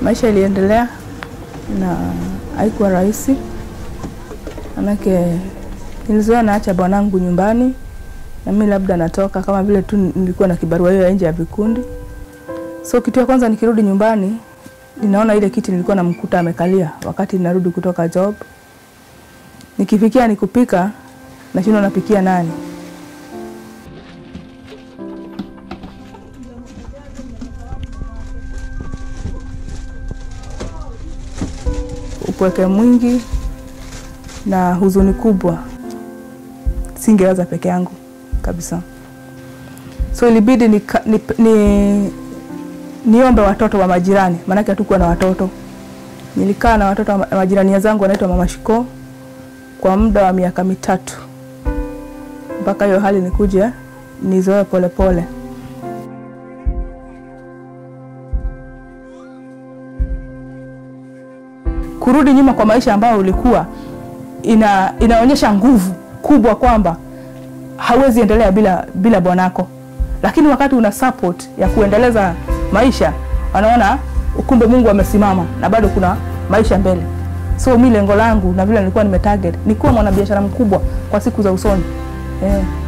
Maisha iliendelea na haikuwa rahisi, manake nilizoea naacha bwanangu nyumbani na mimi labda natoka kama vile tu nilikuwa na kibarua hiyo ya nje ya vikundi. So kitu ya kwanza nikirudi nyumbani, ninaona ile kiti nilikuwa namkuta amekalia wakati ninarudi kutoka job. Nikifikia nikupika, nashindwa napikia nani? Upweke mwingi na huzuni kubwa, singeweza peke yangu kabisa. So ilibidi ni, ni, ni, niombe watoto wa majirani, maanake hatukuwa na watoto. Nilikaa na watoto wa majirani zangu wanaitwa Mama Shiko kwa muda wa miaka mitatu mpaka hiyo hali nikuje nizoe polepole. Kurudi nyuma kwa maisha ambayo ulikuwa ina, inaonyesha nguvu kubwa kwamba hawezi endelea bila, bila bwanako, lakini wakati una support ya kuendeleza maisha, wanaona ukumbe Mungu amesimama na bado kuna maisha mbele. So mi lengo langu na vile nilikuwa nimetarget ni kuwa mwanabiashara mkubwa kwa siku za usoni eh.